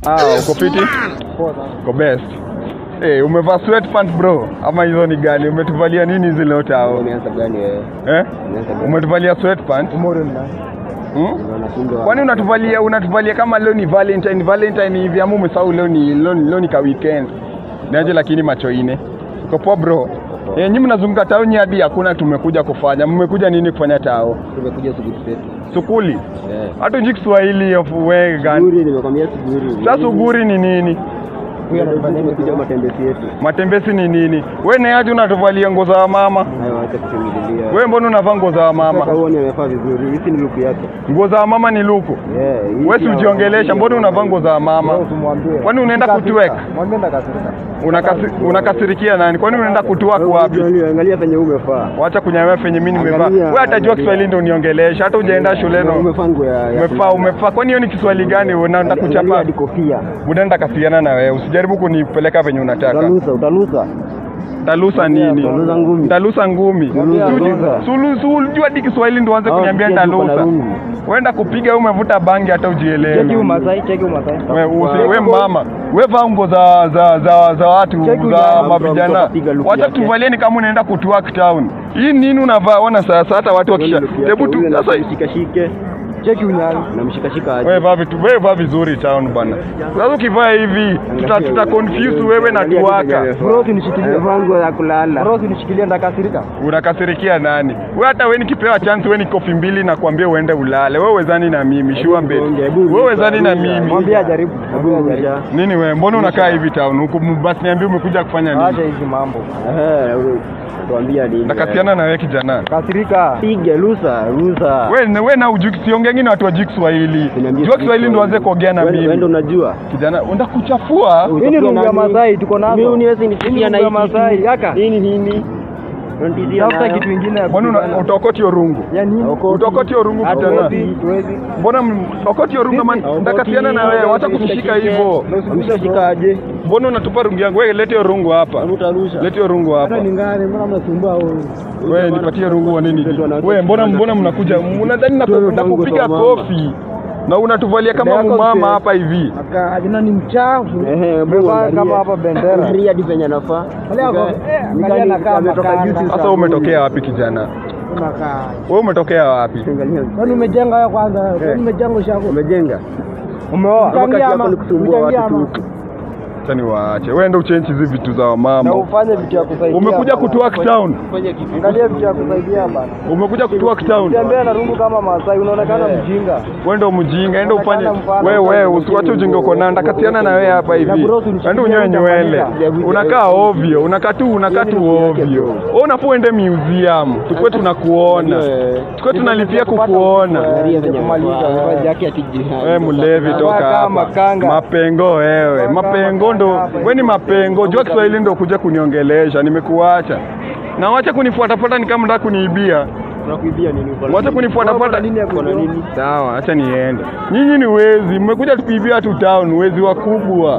Ah, uko fiti? Uko best. Eh, umevaa sweatpants bro ama hizo ni gani? Umetuvalia nini hizi leo tao? Umeanza gani wewe? Eh? Umeanza gani? Umetuvalia sweatpants? Hmm? Unashindwa. Kwani unatuvalia unatuvalia kama leo ni Valentine Valentine hivi ama umesahau leo ni leo, ni- leo ni ka weekend. Naje lakini macho ine. Uko poa bro? Eh, nyinyi mnazunguka tauni hadi hakuna tumekuja kufanya. Mmekuja nini kufanya tao? Tumekuja suguri zetu. Sukuli. Eh. Hata ujui Kiswahili of wewe gani? Suguri nimekwambia suguri. Sasa uguri ni nini? Tumekuja matembezi yetu. Matembezi ni nini? We neaje unatuvalia nguo za mama? Hayo acha kutumililia. We mbona unavaa nguo za Sasa mama? huoni amevaa vizuri. Hizi ni luku yake. Nguo za mama ni luku. Eh. hii We si pia- ujiongelesha, mbona unavaa nguo za mama? Kwani unaenda kutweka? Unakasi, unakasirikia nani? Kwani unaenda kutwaka Wewe wapi? angalia- Angalia penye umefaa. Wacha kunyamea penye mimi nimevaa. Angalia, Wewe hatajua angalia. Kiswahili ndio uniongelesha, hata hujaenda shuleni. Umefaa nguo ya. ya Umefaa kulala. umefaa. Kwani hiyo ni Kiswahili gani? Unaenda Angalia kuchapa. hadi kofia. Unaenda kasiana na wewe. Usijaribu kunipeleka venye unataka. Utalusa, utalusa. Talusa nini? Utalusa ngumi. Talusa ngumi. Talusa, Sulu- talusa. Sulu sulu jua hadi Kiswahili ndio uanze Hao kuniambia sikia tuko na talusa. rungu. Wenda kupiga umevuta bangi hata ujielewe. Cheki umasai, cheki umasai. We, usi, we mama we vaa nguo za za za za watu Cheki za ujana, mavijana mtu akapiga look wacha yake. tuvalieni kama unaenda kutuak town hii nini unavaa ona sasa hata watu wakisha hebu tu sasa mshikashike. Cheki unyali. Na mshikashika aje. wewe vaa vitu wewe vaa vizuri town bwana sasa ukivaa hivi tuta, tuta confuse wewe na tuwaka Bro, unishikilie vangu ya kulala. Bro, unishikilie ndakasirika. unakasirikia nani we hata we nikipewa chance we ni kofi mbili na kuambia uende ulale wewe wezani na mimi shua mbele wewe wezani na mimi Mwambie ajaribu. Mwambie ajaribu. nini wewe mbona unakaa hivi town huku basi niambie umekuja kufanya nini hizi mambo. Eh, tuambia nini? nakasiana na wewe kijana Kasirika. Pige lusa, lusa. we, we na ujuki siongeangi na watu wajui Kiswahili Niambie jua Kiswahili ndio waanze kuongea na Wewe- wewe mimi ndo unajua. kijana unda kuchafua Mimi ni rungu ya Masai tuko nazo. Mimi uniwezi nisikia na hii Masai. Yaka. Nini nini? Tafuta kitu kingine ya mbona una- utokoti hiyo rungu ya nini? utokoti hiyo rungu kijana Tuwezi. mbona m- utokoti hiyo rungu man ndakasiana na wewe wacha kunishika hivyo Ameshashika aje? mbona unatupa rungu yangu wewe lete hiyo rungu hapa Utarusha. lete hiyo rungu hapa ngani, mbona mnasumbua huyu? wewe nipatie rungu wa nini wewe mbona mbona mnakuja mnadhani naku- nakupiga kofi na unatuvalia kama mumama hapa hivi Akajina ni mchafu. Ehe, Umevaa kama hapa bendera. Angalia hadi penye anafaa. Angalia hapo, eh, angalia anakaa ametoka makanga. juzi sasa wewe umetokea wapi kijana Unakaa. wewe umetokea wapi Angalia. Kwani umejenga wewe kwanza? Kwani umejenga ushako? Umejenga. Umeoa? Kama kazi yako ni kusumbua watu tu. acha niwaache wewe ndio uchenji hizi vitu za Na mama ufanye vitu ya kusaidia. umekuja bana. kutuak town Angalia vitu ya kusaidia bana. umekuja kutuak town Tembea na rungu kama Masai unaonekana mjinga. wewe ndio mjinga enda ufanye Unaonekana mfano wewe wewe kama usiwache ujinga uko nao ndakatiana na wewe hapa hivi bro, tunishikilie enda unyoe nywele utafanyika. unakaa ovyo unakaa tu unakaa tu ovyo wewe unafaa uende museum tukue tunakuona tukue tunalipia kukuona Angalia penye Kumaliza, anafaa. amevaa Jacket ati wewe mlevi toka kama hapa makanga. mapengo wewe Toka mapengo ndo hapa. wewe ni mapengo jua Kiswahili ndo kuja kuniongelesha nimekuacha na wacha kunifuatafuata ni kama nataka kuniibia Unakuibia nini? Uko na wacha nini? kunifuatafuata Uko na nini? sawa acha niende nyinyi ni wezi mmekuja tukuibia tu town wezi wakubwa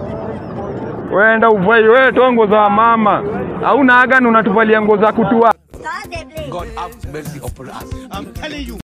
wenda uvai wewe toa nguo za mama hauna agani unatuvalia nguo za kutua Stop it, please. God have mercy upon us. I'm telling you.